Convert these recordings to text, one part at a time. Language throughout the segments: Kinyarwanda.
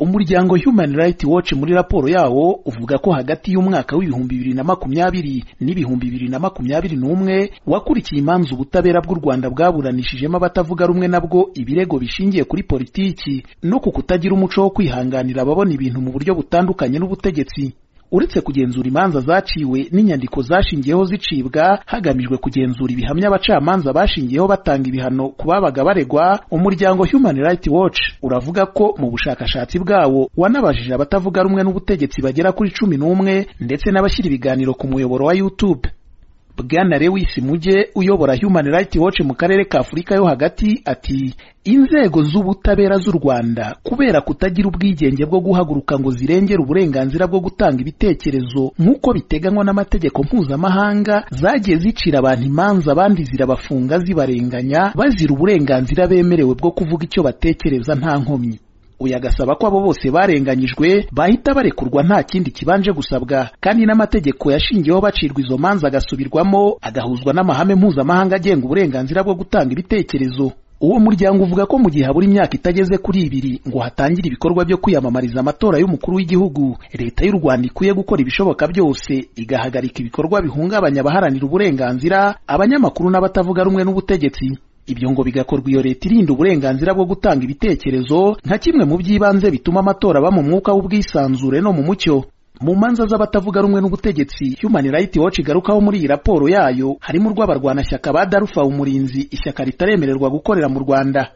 umuryango human rights watch muri raporo yawo uvuga ko hagati y'umwaka w'ibihumbi bibiri na makumyabiri n'ibihumbi bibiri na makumyabiri n'umwe wakurikiye imanza ubutabera bw'u rwanda bwaburanishijemo abatavuga rumwe nabwo ibirego bishingiye kuri politiki no ku kutagira umuco wo kwihanganira ababona ibintu mu buryo butandukanye n'ubutegetsi uretse kugenzura imanza zaciwe n'inyandiko zashingiyeho zicibwa hagamijwe kugenzura ibihamya abacamanza bashingiyeho batanga ibihano ku babaga baregwa umuryango human rights watch uravuga ko mu bushakashatsi bwawo wanabajije abatavuga rumwe n'ubutegetsi bagera kuri cumi n'umwe ndetse n'abashyira ibiganiro ku muyoboro wa youtube bwana lewis muge uyobora human rights watch mu karere ka afurika yo hagati ati inzego z'ubutabera z'u rwanda kubera kutagira ubwigenge bwo guhaguruka ngo zirengere uburenganzira bwo gutanga ibitekerezo nk'uko biteganywa n'amategeko mpuzamahanga zagiye zicira abantu imanza abandi zirabafunga zibarenganya bazira uburenganzira bemerewe bwo kuvuga icyo batekereza nta nkomyi uyu agasaba ko abo bose barenganyijwe bahita barekurwa nta kindi kibanje gusabwa kandi n'amategeko yashingiyeho bacirwa izo manza agasubirwamo agahuzwa n'amahame mpuzamahanga agenga uburenganzira bwo gutanga ibitekerezo uwo muryango uvuga ko mu gihe habura imyaka itageze kuri ibiri ngo hatangire ibikorwa byo kwiyamamariza amatora y'umukuru w'igihugu leta y'u rwanda ikwiye gukora ibishoboka byose igahagarika ibikorwa bihungabanya abaharanira uburenganzira abanyamakuru n'abatavuga rumwe n'ubutegetsi ibyo ngo bigakorwa iyo leta irinda uburenganzira bwo gutanga ibitekerezo nka kimwe mu by'ibanze bituma amatora aba mu mwuka w'ubwisanzure no mu mucyo mu manza z'abatavuga rumwe n'ubutegetsi human rights watch igarukaho muri iyi raporo yayo harimo urw'abarwanashyaka ba darufa umurinzi ishyaka ritaremererwa gukorera mu rwanda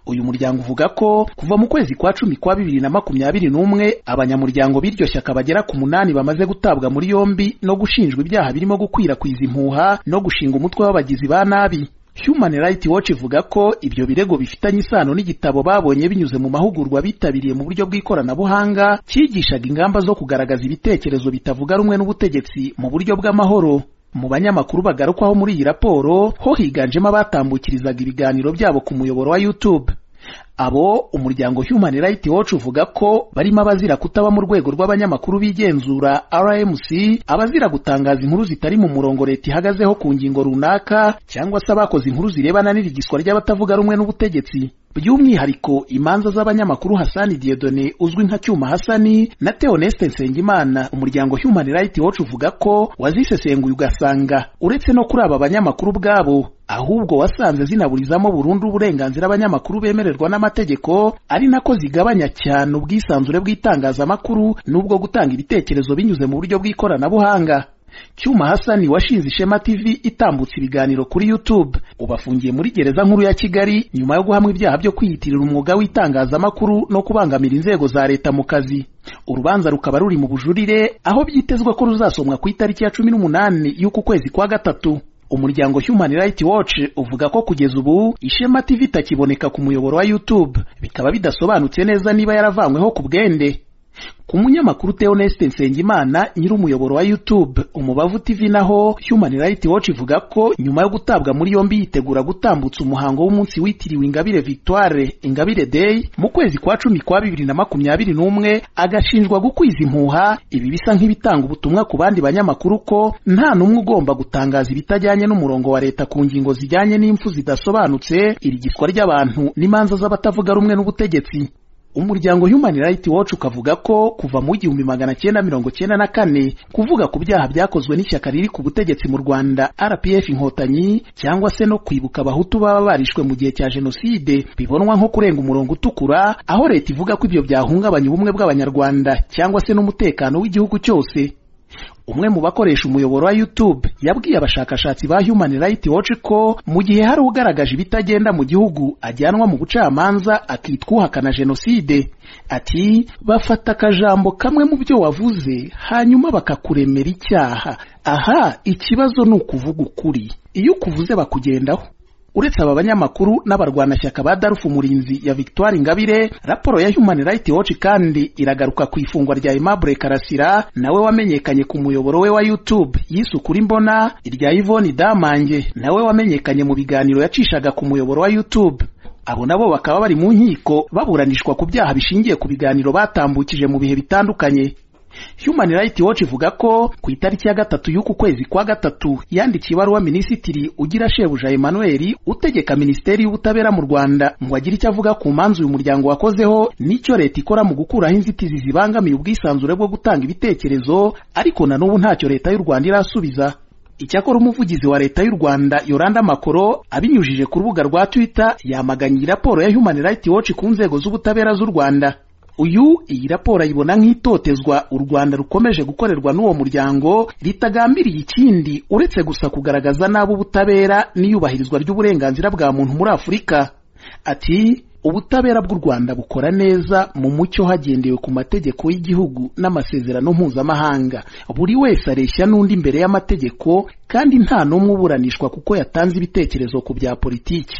uyu muryango uvuga ko kuva mu kwezi kwa cumi kwa bibiri na makumyabiri n'umwe abanyamuryango b'iryo shyaka bagera ku munani bamaze gutabwa muri yombi no gushinjwa ibyaha birimo gukwirakwiza impuha no gushinga umutwe w'abagizi ba nabi Human Rights Watch ivuga ko ibyo birego bifitanye isano n'igitabo babonye binyuze mu mahugurwa bitabiriye mu buryo bw'ikoranabuhanga cyigishaga ingamba zo kugaragaza ibitekerezo bitavuga rumwe n'ubutegetsi mu buryo bw'amahoro mu banyamakuru bagarukwaho muri iyi raporo ho higanjemo abatambukirizaga ibiganiro byabo ku muyoboro wa YouTube abo umuryango Human Rights Watch uvuga ko barimo abazira kutaba mu rwego rw'abanyamakuru bigenzura RMC abazira gutangaza inkuru zitari mu murongo leta ihagazeho ku ngingo runaka cyangwa se abakoze inkuru zirebana n'irigiswa ry'abatavuga rumwe n'ubutegetsi by'umwihariko imanza z'abanyamakuru Hasani Diedone uzwi nka Cyuma Hasani na Theoneste Nsengimana umuryango Human Rights Watch uvuga ko wazisesenguye ugasanga uretse no kuri aba banyamakuru bwabo ahubwo wasanze zinaburizamo burundu uburenganzira abanyamakuru bemererwa n'amategeko ari nako zigabanya cyane ubwisanzure bw'itangazamakuru n'ubwo gutanga ibitekerezo binyuze mu buryo bw'ikoranabuhanga Cyuma Hasani washinze Ishema TV itambutse ibiganiro kuri YouTube ubu afungiye muri gereza nkuru ya Kigali nyuma yo guhamwa ibyaha byo kwiyitirira umwuga w'itangazamakuru no kubangamira inzego za leta mu kazi urubanza rukaba ruri mu bujurire aho byitezwa ko ruzasomwa ku itariki ya cumi n'umunani y'uku kwezi kwa gatatu umuryango Human Rights Watch uvuga ko kugeza ubu Ishema TV itakiboneka ku muyoboro wa YouTube bikaba bidasobanutse neza niba yaravanyweho ku bwende ku munyamakuru Theoneste Nsengimana nyiri umuyoboro wa YouTube Umubavu TV naho Human Rights Watch ivuga ko nyuma yo gutabwa muri yombi yitegura gutambutsa umuhango w'umunsi witiriwe Ingabire Victoire Ingabire Day mu kwezi kwa cumi kwa bibiri na makumyabiri n'umwe agashinjwa gukwiza impuha ibi bisa nk'ibitanga ubutumwa ku bandi banyamakuru ko nta n'umwe ugomba gutangaza ibitajyanye n'umurongo wa leta ku ngingo zijyanye n'impfu zidasobanutse irigiswa ry'abantu n'imanza z'abatavuga rumwe n'ubutegetsi umuryango Human Rights Watch ukavuga ko kuva mu gihumbi magana cyenda mirongo cyenda na kane kuvuga ku byaha byakozwe n'ishyaka riri ku butegetsi mu Rwanda RPF inkotanyi cyangwa se no kwibuka abahutu baba barishwe mu gihe cya jenoside bibonwa nko kurenga umurongo utukura aho leta ivuga ko ibyo byahungabanya ubumwe bw'abanyarwanda cyangwa se n'umutekano w'igihugu cyose umwe mu bakoresha umuyoboro wa YouTube yabwiye abashakashatsi ba Human Rights Watch ko mu gihe hari ugaragaje ibitagenda mu gihugu ajyanwa mu bucamanza akitwa uhakana jenoside ati bafata akajambo kamwe mu byo wavuze hanyuma bakakuremera icyaha aha ikibazo ni ukuvuga ukuri iyo ukuvuze bakugendaho uretse aba banyamakuru n'abarwanashyaka ba darufu umurinzi ya victoire ingabire raporo ya human rights watch kandi iragaruka ku ifungwa rya aimable karasira nawe wamenyekanye ku muyoboro we wa youtube yise ukuri mbona irya yvonne damange nawe wamenyekanye mu biganiro yacishaga ku muyoboro wa youtube abo nabo bakaba bari mu nkiko baburanishwa ku byaha bishingiye ku biganiro batambukije mu bihe bitandukanye Human Rights Watch ivuga ko ku itariki ya gatatu y'uku kwezi kwa gatatu yandikiye ibaruwa Minisitiri ugira shebuja Emmanuel utegeka Minisiteri y'Ubutabera mu Rwanda ngo agire icyo avuga ku manzu uyu muryango wakozeho n'icyo leta ikora mu gukuraho inzitizi zibangamiye ubwisanzure bwo gutanga ibitekerezo ariko na n'ubu ntacyo leta y'u Rwanda irasubiza Icyakora umuvugizi wa leta y'u Rwanda Yolanda Makoro abinyujije ku rubuga rwa Twitter yamaganye raporo ya Human Rights Watch ku nzego z'ubutabera z'u Rwanda uyu iyi raporo ayibona nk'itotezwa u Rwanda rukomeje gukorerwa n'uwo muryango ritagambiriye ikindi uretse gusa kugaragaza nabi ubutabera n'iyubahirizwa ry'uburenganzira bwa muntu muri Afurika ati ubutabera bw'u Rwanda bukora neza mu mucyo hagendewe ku mategeko y'igihugu n'amasezerano mpuzamahanga buri wese areshya n'undi imbere y'amategeko kandi nta n'umwe uburanishwa kuko yatanze ibitekerezo ku bya politiki